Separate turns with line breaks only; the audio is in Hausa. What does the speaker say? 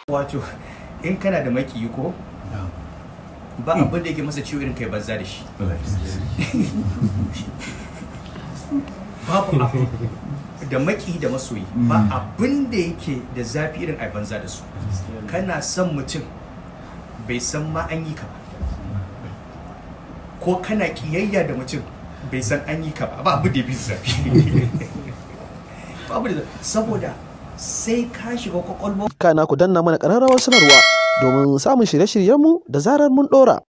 wato in kana da makiyi ko ba abin da yake masa ciwo irin kai banza da shi babu abu da maki da masoyi ba abin da yake da zafi irin ai banza da su kana son mutum bai san ma an yi ka ba ko kana kiyayya da mutum bai san an yi ka ba ba abu da ya fi zafi babu da saboda sai ka shiga kwakwalwa
kana ku danna mana ƙararrawar sanarwa domin samun shirye-shiryenmu da zarar mun ɗora